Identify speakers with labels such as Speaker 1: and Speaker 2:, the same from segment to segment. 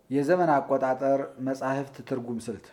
Speaker 1: የዘመን አቆጣጠር መጻሕፍት ትርጉም ስልት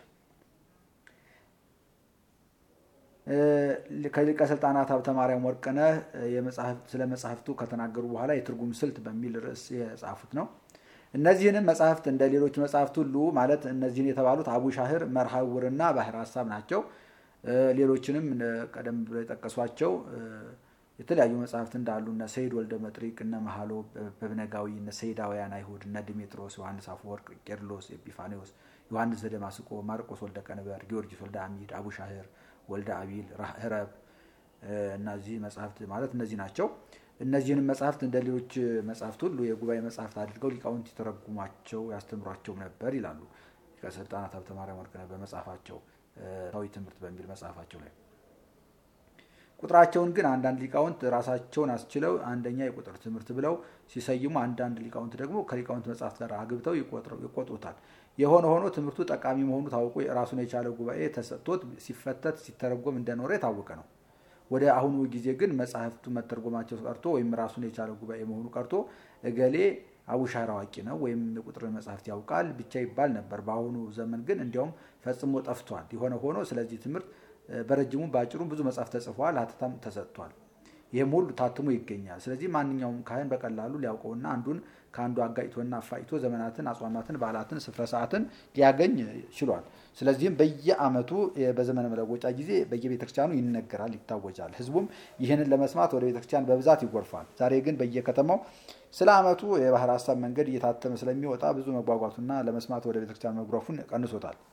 Speaker 1: ከሊቀ ስልጣናት ሀብተ ማርያም ወርቅነህ ስለ መጽሐፍቱ ከተናገሩ በኋላ የትርጉም ስልት በሚል ርዕስ የጻፉት ነው። እነዚህንም መጽሐፍት እንደ ሌሎች መጽሐፍት ሁሉ ማለት እነዚህን የተባሉት አቡ ሻህር፣ መርሃውርና ባህር ሀሳብ ናቸው። ሌሎችንም ቀደም ብሎ የጠቀሷቸው የተለያዩ መጽሐፍት እንዳሉ እነ ሰይድ ወልደ መጥሪቅ፣ እነ መሃሎ በብነጋዊ፣ እነ ሰይዳውያን አይሁድ፣ እነ ዲሜጥሮስ፣ ዮሐንስ አፈወርቅ፣ ቄርሎስ፣ ኤጲፋኔዎስ፣ ዮሐንስ ዘደማስቆ፣ ማርቆስ ወልደ ቀንበር፣ ጊዮርጊስ ወልደ አሚድ፣ አቡ ሻህር ወልደ አቢል፣ ህረብ እነዚህ መጽሐፍት ማለት እነዚህ ናቸው። እነዚህንም መጽሐፍት እንደ ሌሎች መጽሐፍት ሁሉ የጉባኤ መጽሐፍት አድርገው ሊቃውንት የተረጉሟቸው ያስተምሯቸው ነበር ይላሉ ሊቀ ስልጣናት ሀብተ ማርያም ወርቅነህ በመጽሐፋቸው ታዊ ትምህርት በሚል መጽሐፋቸው ላይ። ቁጥራቸውን ግን አንዳንድ ሊቃውንት ራሳቸውን አስችለው አንደኛ የቁጥር ትምህርት ብለው ሲሰይሙ፣ አንዳንድ ሊቃውንት ደግሞ ከሊቃውንት መጽሐፍት ጋር አግብተው ይቆጥሩታል። የሆነ ሆኖ ትምህርቱ ጠቃሚ መሆኑ ታውቆ ራሱን የቻለ ጉባኤ ተሰጥቶት ሲፈተት ሲተረጎም እንደኖረ የታወቀ ነው። ወደ አሁኑ ጊዜ ግን መጽሐፍቱ መተርጎማቸው ቀርቶ ወይም ራሱን የቻለ ጉባኤ መሆኑ ቀርቶ እገሌ አቡሻህር አዋቂ ነው ወይም የቁጥር መጽሐፍት ያውቃል ብቻ ይባል ነበር። በአሁኑ ዘመን ግን እንዲያውም ፈጽሞ ጠፍቷል። የሆነ ሆኖ ስለዚህ ትምህርት በረጅሙ በአጭሩም ብዙ መጽሐፍ ተጽፏል፣ ሀተታም ተሰጥቷል። ይህም ሁሉ ታትሞ ይገኛል። ስለዚህ ማንኛውም ካህን በቀላሉ ሊያውቀውና አንዱን ከአንዱ አጋጭቶና አፋጭቶ ዘመናትን፣ አጽዋማትን፣ በዓላትን፣ ስፍረ ሰዓትን ሊያገኝ ችሏል። ስለዚህም በየዓመቱ በዘመነ መለወጫ ጊዜ በየቤተክርስቲያኑ ይነገራል፣ ይታወጃል። ህዝቡም ይህንን ለመስማት ወደ ቤተክርስቲያን በብዛት ይጎርፋል። ዛሬ ግን በየከተማው ስለ ዓመቱ የባህር ሀሳብ መንገድ እየታተመ ስለሚወጣ ብዙ መጓጓቱና ለመስማት ወደ ቤተክርስቲያን መጉረፉን ቀንሶታል።